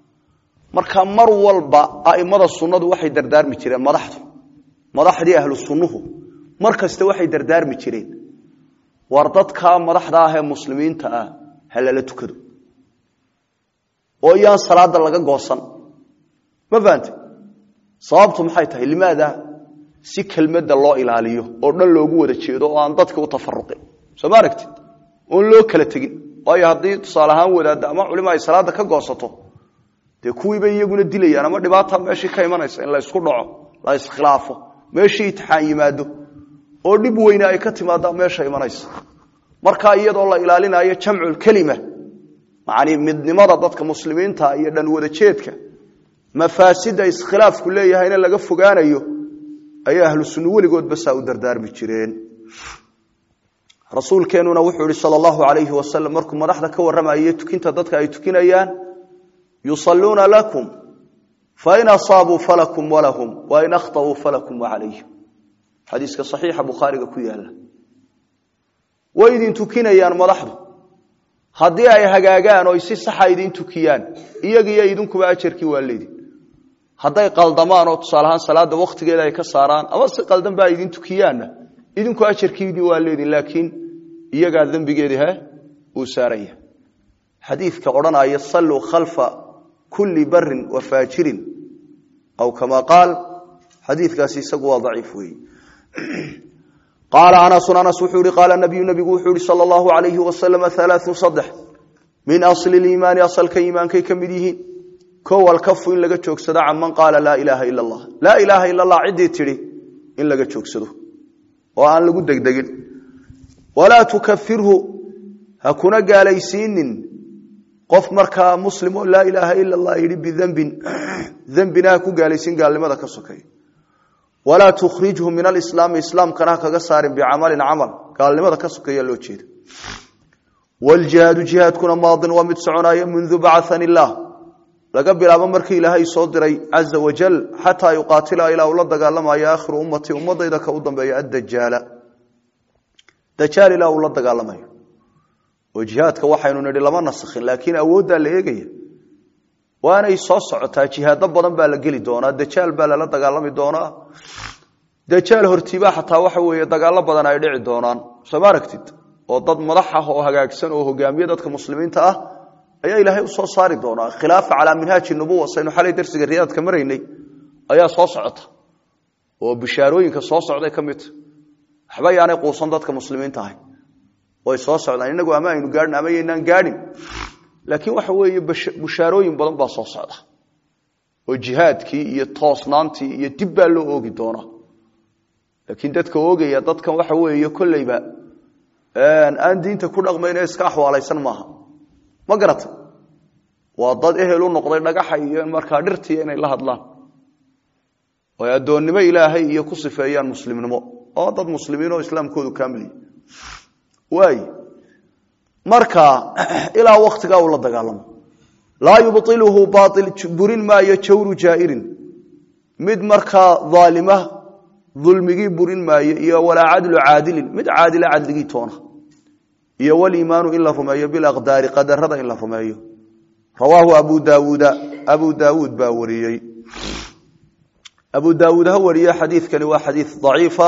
marka mar walba aimada sunnadu waxay dardaarmi jireen madaxdu madaxdii ahlu sunnuhu mar kasta waxay dardaarmi jireen war dadkaa madaxda ah ee muslimiinta ah ha lala tukado oo iyaan salaada laga goosan ma fahante sababtu maxay tahay limaada si kelmadda loo ilaaliyo oo dhan loogu wada jeedo oo aan dadka u tafaruqin soo ma aragtid oon loo kala tegin waayo haddii tusaale ahaan wadaadda ama culimo ay salaada ka goosato dee kuwiibay iyaguna dilayaan ama dhibaata meeshii ka imanaysa in la ysku dhaco la iskhilaafo meeshii itixaan yimaado oo dhib weyne ay ka timaada meesha imanaysa markaa iyadoo la ilaalinayo jamculkelima macanii midnimada dadka muslimiinta iyo dhan wada jeedka mafaasida iskhilaafku leeyahayna laga fogaanayo ayay ahlu sunno weligoodba saa u dardaarmi jireen rasuulkeenuna wuxuu ihi sal allahu alayhi wasalam markuu madaxda ka warramayay tukinta dadka ay tukinayaan yusaluuna lakum fain asaabuu falakum walahum wain akhطauu falakum wacalayhim xadiiska saxiixa bukhaariga ku yaala way idin tukinayaan madaxdu haddii ay hagaagaan oo si saxa idin tukiyaan iyagiyo idinkuba ajarkii waa leedin hadday qaldamaan oo tusaale ahaan salaada waktigeeda ay ka saaraan ama si qaldan ba ay idin tukiyaanna idinku ajarkiini waa leedin laakiin iyagaa dembigeedi he uu saaran yahay xadiidka odhanaya salluu khalfa kulli barin wa faajirin aw kama qaal xadiidkaasi isagu waa daciif weeye qaala anasun anas wuxuu ihi qaala nabiyu nabigu wuxuu ihi sala allahu alayhi wasalam alaau saddex min asli liimaani asalka iimaankay ka mid yihiin kow alkafu in laga joogsado canman qaala laa ilaaha ila allah laa ilaaha ila allah ciddii tidhi in laga joogsado oo aan lagu degdegin walaa tukafirhu ha kuna gaalaysiinin qof markaa muslim oo laa ilaaha ila allah yidhi bidembin dembina ha ku gaalaysiin gaalnimada ka sokeeya walaa tukhrijhu min alislaami islaamkana ha kaga saarin bicamalin camal gaalnimada ka sokeeya loo jeeda wljihaadu jihaadkuna maadin waa mid soconaya mundu bacani illaah laga bilaabo markii ilaahay soo diray caza wajal xataa yuqaatila ilaa uu la dagaalamayo aakhiru ummati ummadayda ka u dambeeya addajaala dajaal ilaa uu la dagaalamayo oo jihaadka waxaynu nidhi lama nasakhin laakiin awooddaa la eegaya waanay soo socotaa jihaado badan baa la geli doonaa dajaal baa lala dagaalami doonaa dajaal hortiibaa xataa waxa weeye dagaalo badan ay dhici doonaan soo ma aragtid oo dad madax ah oo hagaagsan oo hogaamiye dadka muslimiinta ah ayaa ilaahay u soo saari doonaa khilaafa calaa minhaaji nubuwa saynu xalay darsiga riyaadka maraynay ayaa soo socota oo bishaarooyinka soo socday ka midta waxba yaanay quusan dadka muslimiinta ahay way soo socdaan inagu ama aynu gaadhin ama yaynaan gaadhin laakiin waxa weeye bushaarooyin badan baa soo socda oo jihaadkii iyo toosnaantii iyo dib baa loo oogi doonaa laakiin dadka oogaya dadkan waxa weeye kolleyba aan diinta ku dhaqmayne iska axwaalaysan maaha ma garata waa dad ehel u noqday dhagaxa iyo markaa dhirtiiya inay la hadlaan oy addoonnimo ilaahay iyo ku sifeeyaan muslimnimo oo dad muslimiin oo islaamkoodu kaamiliya waay marka ilaa waktigaa uu la dagaalamo laa yubطiluhu bail burin maayo jawru jaa'irin mid markaa aalima dulmigii burin maayo iyo walaa cadlu caadilin mid caadila cadligii toona iyo waliimaanu in la rumeeyo bilaqdaari qadarada in la rumeeyo rawaahu abu daawuuda abu daawuud baa wariyey abu daawuud ha wariye xadiidkani waa xadiid daciifa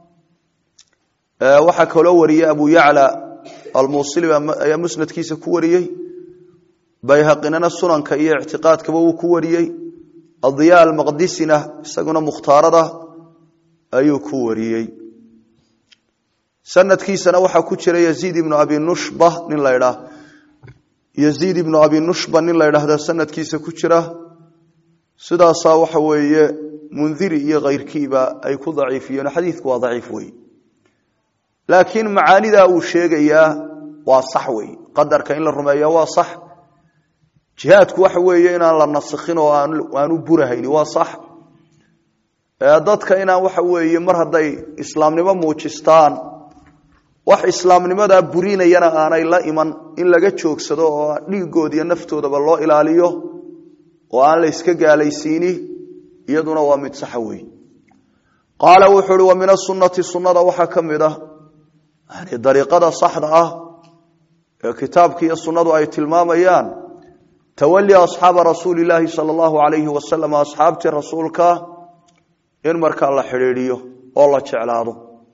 waxaa kaloo wariyey abu yacla almusili ayaa musnadkiisa ku wariyey bayhaqinana sunanka iyo ictiqaadkaba wuu ku wariyey adiya almaqdisina isaguna mukhtaarada ayuu ku wariyey sanadkiisana waxaa ku jira yaziid ibnu abi nushba nin la dhaa yaziid ibnu abi nushba nin la ydhaahda sanadkiisa ku jira sidaasaa waxa weeye mundiri iyo kayrkiiba ay ku daciifiyeen xadiidku waa daciif wey laakiin macaanidaa uu sheegayaa waa sax wey qadarka in la rumeeya waa sax jihaadku waxa weeye inaan la nasikhin oo aanu burahayni waa sax dadka inaan waxa weeye mar hadday islaamnimo muujistaan wax islaamnimadaa burinayana aanay la iman in laga joogsado oo dhiigood iyo naftoodaba loo ilaaliyo oo aan la yska gaalaysiini iyaduna waa mid saxa wey qaala wuxuu uhi wa min asunati sunnada waxaa ka mid ah yani dariiqada saxda ah ee kitaabka iyo sunnadu ay tilmaamayaan tawali asxaaba rasuuli laahi sala allahu alayhi wasalam asxaabtii rasuulka in markaa la xidhiidhiyo oo la jeclaado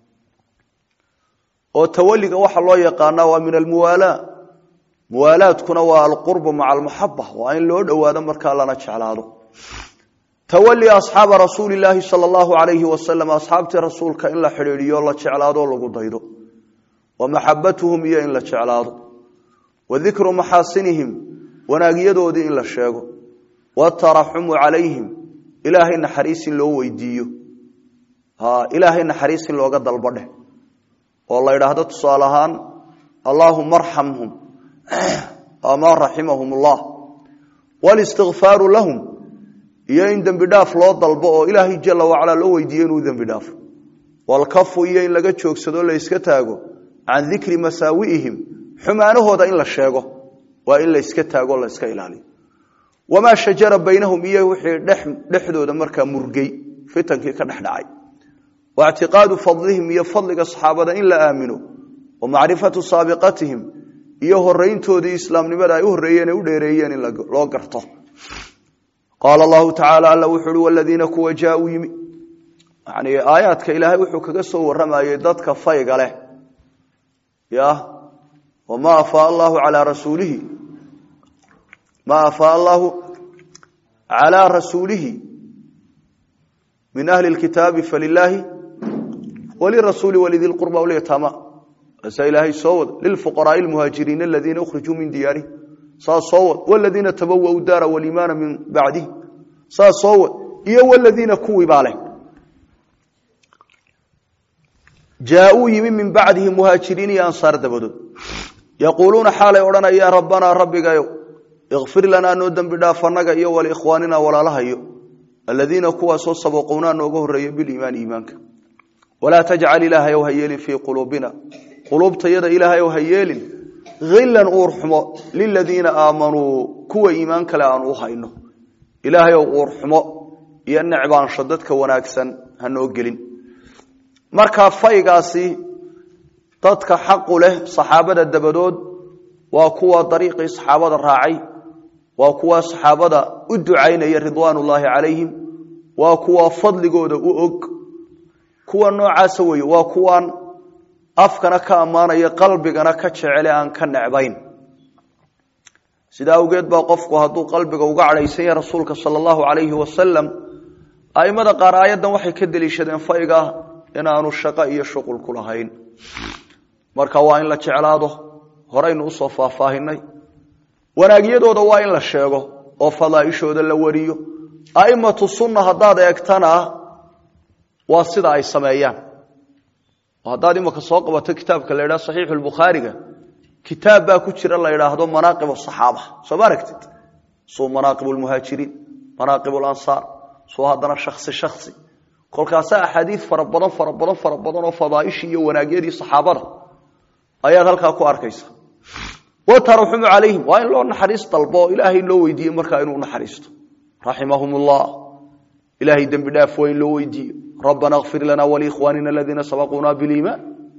oo tawaliga waxaa loo yaqaanaa waa min almuwaalaa muwaalaadkuna waa alqurbu maca almaxaba waa in loo dhowaado markaa lana jeclaado tawali asxaaba rasuuli laahi sala allahu alayhi wasalam asxaabtii rasuulka in la xidhiidhiyo la jeclaado o lagu daydo wa maxabatuhum iyo in la jeclaado wa dikru maxaasinihim wanaagyadoodii in la sheego wataraxumu calayhim ilaahay naxariis in loo weydiiyo ilaahay naxariis in looga dalbadheh oo la idhaahdo tusaale ahaan allaahuma arxamhum ama raximahum ullah walistikfaaru lahum iyo in dembi dhaaf loo dalbo oo ilaahay jala wacalaa loo weydiiyo inuu dembi dhaafo walkafu iyo in laga joogsado la yska taago can dikri masaawi'ihim xumaanahooda in la sheego waa in la yska taago la yska ilaaliyo wamaa shajara baynahum iyo wixii dhexdooda markaa murgay fitankii ka dhex dhacay wa ictiqaadu fadlihim iyo fadliga saxaabada in la aamino wa macrifatu saabiqatihim iyo horeyntoodii islaamnimada ay u horreeyeen ay u dheereeyeen in loo garto qaala allahu tacaala alla wuxu uhi waladiina kuwa jaauu yimi yani aayaadka ilaahay wuxuu kaga soo warramayey dadka fayga leh ya wma afaa allahu calaa rasuulihi ma afaa allahu calaa rasuulihi min ahli lkitaabi falilaahi walirasuuli walidi lqurba walyataama asa ilaahay soo wad lilfuqaraai lmuhaajiriina aladiina ukhrijuu min diyaarihim saas soo wad waladiina tabawau daara walimaana min bacdihi saas soo wad iyo waladiina kuwii baa leh jaauu yimi min bacdihi muhaajiriin iyo ansaar dabadood yaquuluuna xaalay odhanayaan rabbanaa rabbigayo ikfir lanaa noo dembi dhaaf annaga iyo waliikhwaanina walaalahayo aladiina kuwaasoo sabaquunaa nooga horreeya biliimaani iimaanka walaa tajcal ilaahayow ha yeelin fii quluubina quluubtayada ilaahayow ha yeelin hillan uurxumo liladiina aamanuu kuwa iimaan kale aan u hayno ilaahayow uurxumo iyo necbaansho dadka wanaagsan ha noo gelin markaa faygaasi dadka xaqu leh saxaabada dabadood waa kuwa dariiqii saxaabada raacay waa kuwa saxaabada u ducaynaya ridwaan ullaahi calayhim waa kuwa fadligooda u og kuwa noocaasa weeye waa kuwaan afkana ka ammaanaya qalbigana ka jecele aan ka necbayn sidaa awgeed baa qofku hadduu qalbiga uga cadhaysan yahay rasuulka sala allahu calayhi wasalam a'immada qaar aayaddan waxay ka deliishadeen fayga inaanu shaqo iyo shuqul ku lahayn marka waa in la jeclaado horaynu usoo faahfaahinay wanaagyadooda waa in la sheego oo fadaaishooda la wariyo a'immatu sunna haddaad eegtana waa sida ay sameeyaan haddaad imaka soo qabato kitaabka la idhaha saxiixu lbukhaariga kitaab baa ku jira la idhaahdo manaaqib asaxaaba soo ma aragtid suu manaaqib lmuhaajiriin manaaqib lansaar suu haddana shaksi shaksi kolkaasa axaadiid fara badan fara badan fara badan oo fadaaishii iyo wanaagyadii saxaabada ayaad halkaa ku arkaysa wataraxumu calayhim waa in loo naxariis dalbo oo ilaahay loo weydiiye markaa inuu naxariisto raximahum ullah ilahay dembi dhaaf waa in loo weydiiyo rabbana kfir lana waliikhwaanina aladiina sabaquuna biliimaan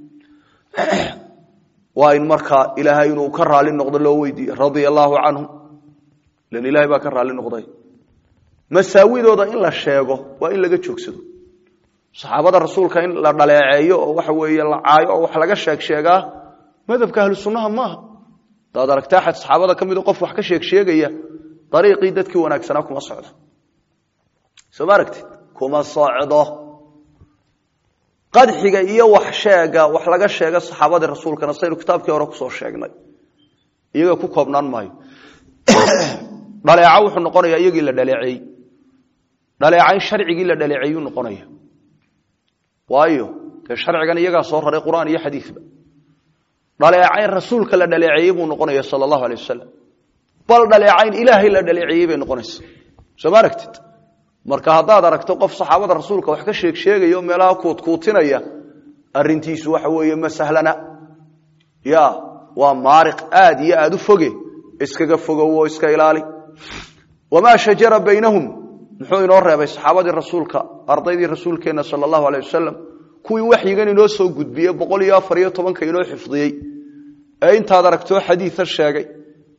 waa in markaa ilaahay inuu ka raali noqdo loo weydiiye radia allaahu canhum lan ilahay baa ka raali noqday masaawidooda in la sheego waa in laga joogsado saxaabada rasuulka in la dhaleeceeyo oo waxa weeye la caayo oo wax laga sheeg sheegaa madhabka ahlu sunnaha maaha hadaad aragta axad saxaabada ka mido qof wax ka sheeg sheegaya dariiqii dadkii wanaagsanaa kuma socdo soo ma aragtid kuma socdo qadxiga iyo wax sheega wax laga sheega saxaabadii rasuulkana saynu kitaabkii hore kusoo sheegnay iyaga ku koobnaan maayo dhaleeca wuxuu noqonaya iyagii la dhaleeceeyey dhaleecayn sharcigii la dhaleeceeyuu noqonaya waayo dee sharcigan iyagaa soo raray qur'aan iyo xadiidba dhaleecayn rasuulka la dhaleeceeyey buu noqonaya sala allahu alay wasalam bal dhaleecayn ilaahay la dhaleeceeyey bay noqonaysa soo ma aragtid marka haddaad aragto qof saxaabada rasuulka wax ka sheeg sheegaya oo meelaha kuudkuutinaya arintiisu waxa weeye ma sahlana ya waa maariq aad iyo aad u foge iskaga fogow oo iska ilaali wamaa shajara baynahum muxuu inoo reebay saxaabadii rasuulka ardaydii rasuulkeenna sala allahu alay wasalam kuwii waxyigan inoo soo gudbiyey boqol iyo afar iyo tobanka inoo xifdiyey ee intaad aragtoo xadiia sheegay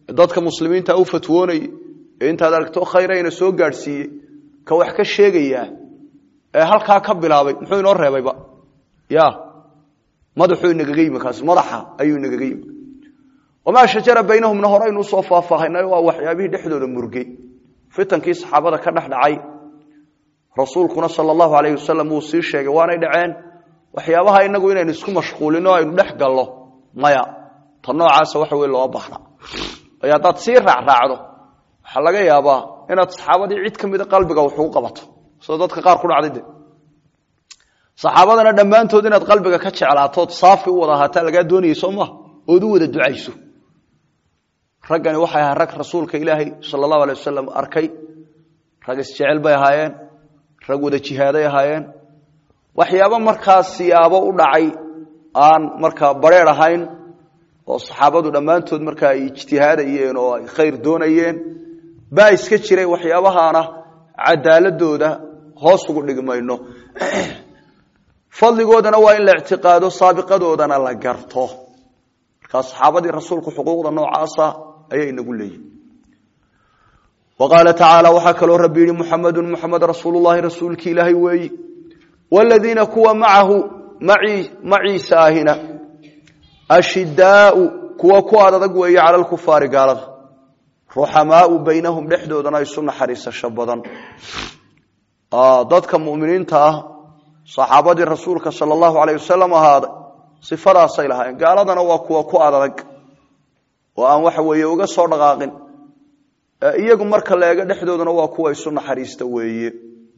dadka muslimiinta u fatwoonayay ee intaad aragto khayrayna soo gaadhsiiyey ka wax ka sheegayaa ee halkaa ka bilaabay muxuu inoo reebayba ya madaxuu inagaga yimi kaas madaxa ayuu inagaga yimi wamaa shajara baynahumna horeynu usoo faahfaahaynay waa waxyaabihii dhexdooda murgey fitankii saxaabada ka dhex dhacay rasuulkuna sala allahu alayh wasalam wuu sii sheegay waanay dhaceen waxyaabaha inagu inaynu isku mashquulino aynu dhex gallo maya ta noocaasa waxa wey loo baahna ay haddaad sii raacraacdo waxaa laga yaabaa inaad saxaabadii cid ka mida qalbiga wax ugu qabato sida dadka qaar ku dhacday de saxaabadana dhammaantood inaad qalbiga ka jeclaatood saafi u wada ahaataa lagaa doonayay soo maha ood u wada ducayso raggani waxay ahaa rag rasuulka ilaahay sala allahu alay wasalam arkay rag isjecel bay ahaayeen rag wada jihaaday ahaayeen waxyaabo markaa siyaabo u dhacay aan markaa bareer ahayn oo saxaabadu dhammaantood markaa ay ijtihaadayeen oo ay khayr doonayeen baa iska jiray waxyaabahaana cadaaladooda hoos ugu dhigmayno fadligoodana waa in la ictiqaado saabiqadoodana la garto markaa saxaabadii rasuulku xuquuqda noocaasa ayay inagu leeyihin wa qaala tacaala waxaa kaloo rabbi yihi muxamadu muxamed rasuulu llahi rasuulki ilaahay weeyi wladiina kuwa macahu maciisa ahina ashidaau kuwa ku adadag weeye cala lkufaari gaalada ruxamaau baynahum dhexdoodana isu naxariisasho badan dadka muminiinta ah saxaabadii rasuulka sala allahu alayh wasalam ahaaday sifadaasay lahaayeen gaaladana waa kuwa ku adadag oo aan waxa weeye uga soo dhaqaaqin iyagu marka la eego dhexdoodana waa kuwa isu naxariista weeye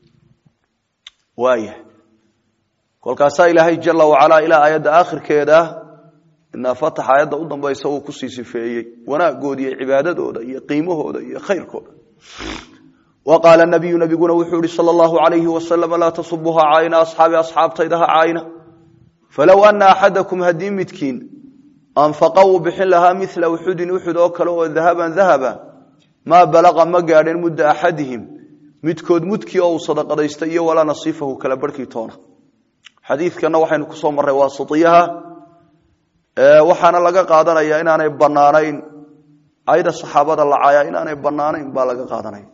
waaya kolkaasaa ilaahay jala wacalaa ilaa aayadda aakhirkeeda inaa fatax aayadda u dambaysa uu kusii sifeeyey wanaaggooda iyo cibaadadooda iyo qiimahooda iyo khayrkooda wa qaala nabiyu nabiguna wuxuu ihi sala allahu alayhi wasalam laa tasubuha caayna asxaabi asxaabtayda ha caayna falow ana axadakum haddii midkiin anfaqa uu bixin lahaa mila uxudin uxud oo kale oo dahaban dahaba maa balaqa ma gaadheen mudda axadihim midkood mudkii oo uu sadaqadaysta iyo walaa nasiifahu kala barhkii toona xadiidkana waxaynu kusoo marray waasitiyaha waxaana laga qaadanayaa inaanay banaanayn ayda saxaabada la caayaa inaanay banaanayn baa laga qaadanaya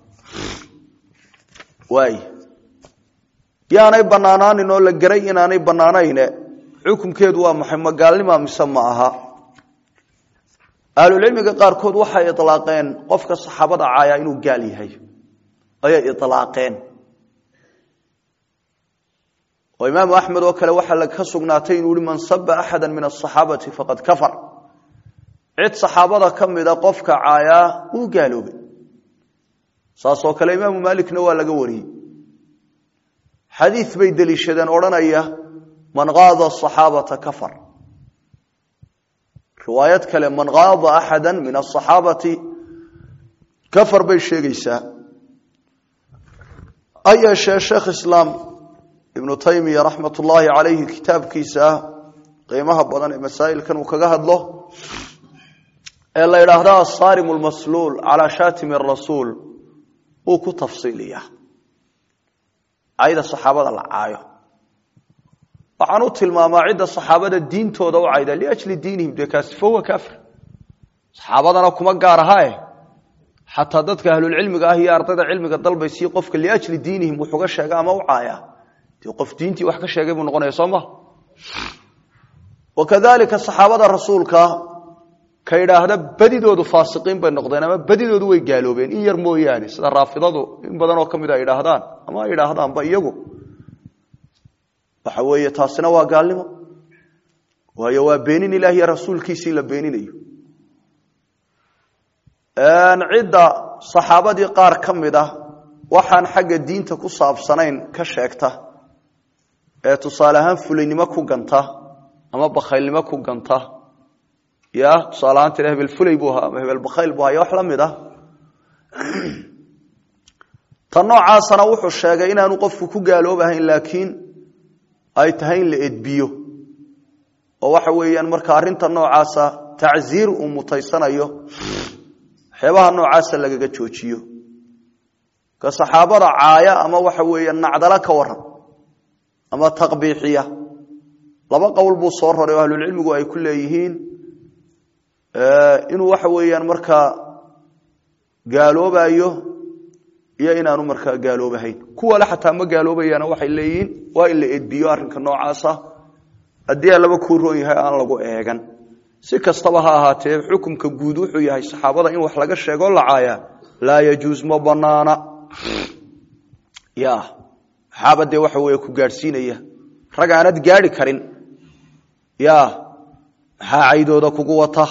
waay yaanay banaanaanin oo la geray inaanay banaanayne xukumkeedu waa maxay ma gaalnima mise ma aha ahlulcilmiga qaarkood waxay ilaaqeen qofka saxaabada caayaa inuu gaal yahay ayay ilaaqeen oo imaamu axmed oo kale waxaa ka sugnaatay inuu yihi man saba axada min asaxaabati faqad kafar cid saxaabada ka mida qofka caayaa wuu gaaloobay saasoo kale imaamu maalikna waa laga wariyey xadiid bay deliishadeen odhanaya man qaada asaxaabata kafar riwaayad kale man qaada axada min asaxaabati kafar bay sheegaysaa ha yeeshee sheekh islaam ibnu taymiya raxmat ullaahi calayhi kitaabkiisa qiimaha badan ee masaa'ilkan uu kaga hadlo ee la yidhaahdo asaarim lmasluul calaa shaatimi rasuul wuu ku tafsiiliyaa cayda saxaabada la caayo waxaan u tilmaamaa cidda saxaabada diintooda u cayda liajli diinihim dee kaasi fahuwa kaafir saxaabadana kuma gaar ahae xataa dadka ahlulcilmiga ah iyo ardayda cilmiga dalbaysii qofka liajli diinihim wuxuga sheega ama u caaya dee qof diintii wax ka sheegay buu noqonaya soo maha wakadalika saxaabada rasuulka ka idhaahda badidoodu faasiqiin bay noqdeen ama badidoodu way gaaloobeen in yar mooyaane sida raafidadu in badan oo ka mid a idhaahdaan ama ay idhaahdaanba iyagu waxa weeye taasina waa gaalnimo waayo waa beenin ilaah iyo rasuulkiisii la beeninayo cidda saxaabadii qaar ka mid ah waxaan xagga diinta ku saabsanayn ka sheegta ee tusaale ahaan fulaynimo ku ganta ama bakhaylnimo ku ganta ya tusaale ahaan tira hebel fulay buu ahaa ama hebel bakhayl buu ahaa iyo wax la mid ah ta noocaasana wuxuu sheegay inaanu qofku ku gaaloobahayn laakiin ay tahay in la edbiyo oo waxa weeyaan marka arrinta noocaasa tacziir uu mutaysanayo waxyaabaha noocaasa lagaga joojiyo ka saxaabada caaya ama waxa weeye nacdalo ka waran ama taqbiixiya laba qowl buu soo raray oo ahlulcilmigu ay ku leeyihiin inuu waxa weeyaan markaa gaaloobayo iyo inaanu markaa gaaloobahayn kuwale xataa ma gaaloobayaana waxay leeyihiin waa in la edbiyo arrinka noocaasa haddii allaba kuu roon yahay aan lagu eegan si kastaba ha ahaatee xukumka guud wuxuu yahay saxaabada in wax laga sheego lacaaya laa yajuus ma banaana ya maxaaba dee waxa weeye ku gaadhsiinaya rag aanad gaadhi karin ya maxaa caydooda kugu wata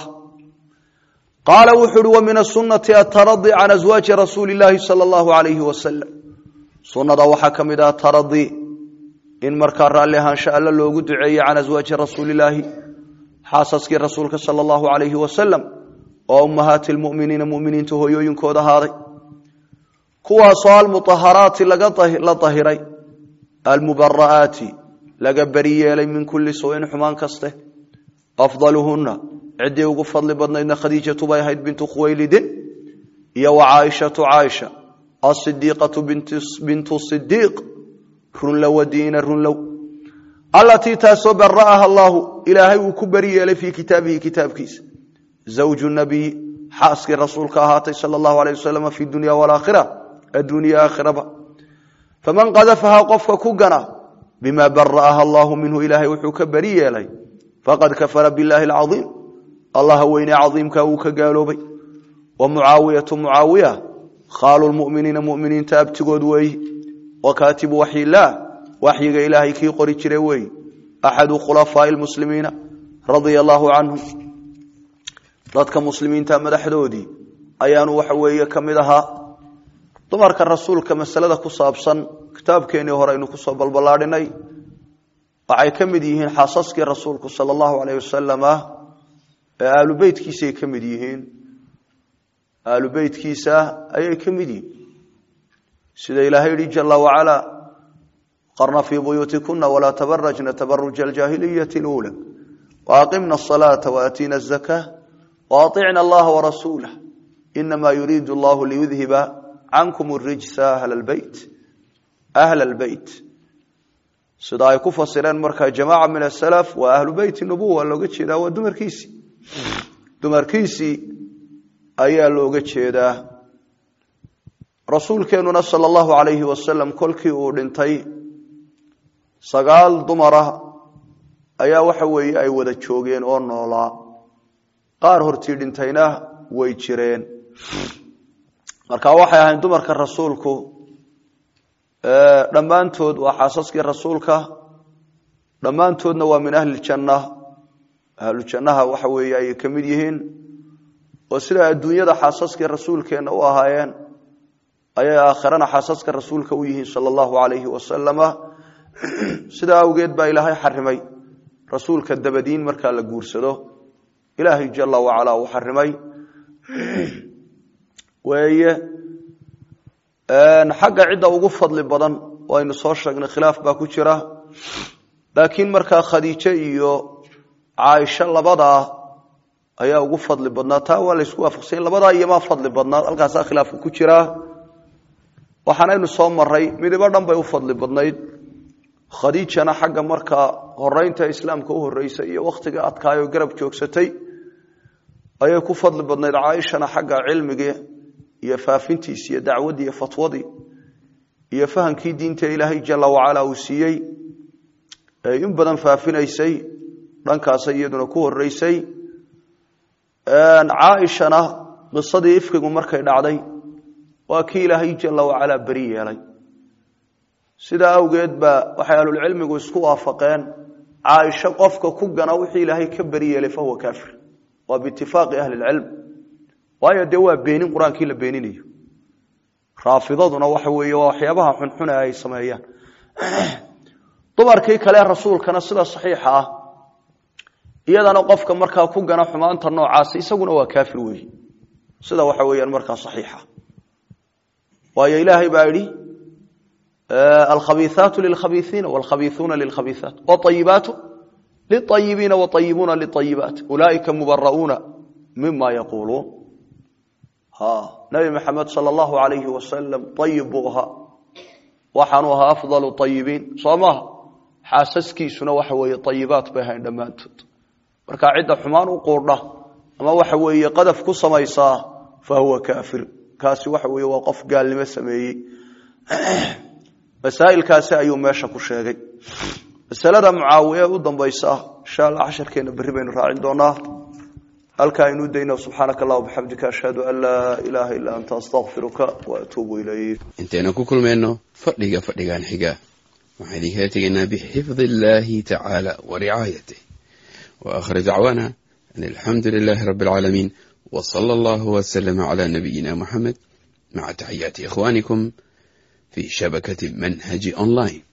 qaala wuxu uhi wa min asunati ataradi can aswaaji rasuuli illaahi sala allahu alayhi wasalam sunnada waxaa ka mid ah taradi in markaa raalli ahaansha alla loogu duceeye can aswaaji rasuulilaahi xaasaskii rasuulka sala allahu alayhi wasalam oo ummahaati lmuminiina muminiinta hooyooyinkooda ahaaday kuwaasoo almuaharaati la dahiray almubara'aati laga beri yeelay min kulli suuin xumaan kaste afdaluhuna ciddii ugu fadli badnaydna khadiijatu bay ahayd bintu khuwaylidin iyo wa caaishatu caaisha asidiiqatu bintu sidiiq runlow wadiina runlow allatii taasoo bara'aha allaahu ilaahay uu ku beri yeelay fii kitaabihi kitaabkiisa zawju nabiyi xaaskii rasuulka ahaatay sala allahu alayh wasalam fi dunya walaakhira adduuniya aakhiraba faman qadafahaa qofka ku gana bima bara'aha allahu minhu ilaahay wuxuu ka beri yeelay faqad kafara billahi alcaiim allaha weyne caiimka uu ka gaaloobay wa mucaawiyatu mucaawiya khaalu lmuminiina muminiinta abtigood weeyi wa kaatibu waxyilaah waxyiga ilaahay kii qori jira weeyi axadu khulafaai lmuslimiina radia allaahu canhum dadka muslimiinta madaxdoodii ayaanu waxa weeye ka mid ahaa dumarka rasuulka masalada ku saabsan kitaabkeenii hore aynu kusoo balballaadhinay waxay ka mid yihiin xaasaskii rasuulku sala allahu alayh wasalam ee aalu beytkiisaay ka mid yihiin aalu beytkiisa ayay ka mid yihiin sida ilaahay yihi jala wacala qarna fii buyuutikuna walaa tabarajna tabaruja aljaahiliyati اlula waaqimna asalaata waaatiina azaka waaطicna allaha warasuulah inama yuriidu allahu liyudhiba cankum rijsa ahla lbeyt ahla lbeyt sida ay ku fasireen markaa jamaaca min asalaf waa ahlu beyti nubuwa looga jeedaa waa dumarkiisii dumarkiisii ayaa looga jeedaa rasuulkeenuna sala allahu alayhi wasalam kolkii uu dhintay sagaal dumara ayaa waxa weeye ay wada joogeen oo noolaa qaar hortii dhintayna way jireen marka waxay ahayn dumarka rasuulku dhammaantood waa xaasaskii rasuulka dhammaantoodna waa min ahli janna ahlu jannaha waxa weeye ayay ka mid yihiin oo sida adduunyada xaasaskii rasuulkeenna u ahaayeen ayay aakhirana xaasaska rasuulka u yihiin sala allahu alayhi wasalama sidaa awgeed baa ilaahay xarimay rasuulka dabadiin markaa la guursado ilaahay jala wacala uu xarimay weeye xagga cidda ugu fadli badan waynu soo sheegnay khilaaf baa ku jira laakiin markaa khadiijo iyo caaisho labadaa ayaa ugu fadli badnaa taa waa laysku waafaqsanya labadaa iyomaa fadli badnaa halkaasaa khilaafka ku jiraa waxaanaynu soo maray midibo dhan bay u fadli badnayd khadiijana xagga markaa horeynta islaamka u horeysay iyo wakhtiga adkaayoo garab joogsatay ayay ku fadli badnayd caaishana xagga cilmigii iyo faafintiisi iyo dacwaddii iyo fatwadii iyo fahamkii diinta ilaahay jala wacala uu siiyey ee in badan faafinaysay dhankaasay iyaduna ku horeysay caaishana qisadii ifkigu markay dhacday waa kii ilaahay jala wacala beri yeelay sidaa awgeed baa waxay ahlulcilmigu isku waafaqeen caaisho qofka ku gana wixii ilaahay ka beri yeelay fahuwa kaafir waa biitifaaqi ahli lcilm waayo dee waa beenin qur-aankii la beeninayo raafidaduna waxa weeye waa waxyaabaha xunxuna ay sameeyaan dumarkii kale rasuulkana sida saxiixa ah iyadana qofka markaa ku gana xumaanta noocaasi isaguna waa kaafir weeye sida waxa weeyaan markaa saxiixa waayo ilaahay baa yidhi alkhabiiثaatu lilkhabiiثiina wاlkhabiiثuuna lilkhabiiثaat wاطayibaatu liلطayibiina wطayibuuna liطayibaat ulaaئika mubara'uuna mima yaquuluun nabi maxamed sal allahu alayhi wasalam ayib buu ahaa waxaanu ahaa afdal ayibiin soo maha xaasaskiisuna waxa weeye ayibaat bay ahayn dhammaantood marka cidda xumaan u quudha ama waxa weeye qadaf ku samaysaa fa huwa kaafir kaasi waxa weeye waa qof gaalnimo sameeyey masaa'ilkaasi ayuu meesha ku sheegay masalada mucaawiye u dambaysa insha allah casharkeena berri baynu raacin doonaa halkaa aynu dayno subxaanaka allah bixamdika ashhadu an laa ilaaha illaa anta astaqfiruka wa atuubu ilayk intaynu ku kulmayno fadhiga fadhigan xiga waxaan idinkala tegaynaa bixifdi illaahi tacaala wa ricaayatih wa aakhir dacwaana an alxamdu lilaahi rabbi alcaalamiin wa sala allahu wasalama cala nabiyina muxamed maca taxiyaati ikhwaanikum fi shabakati manhaji online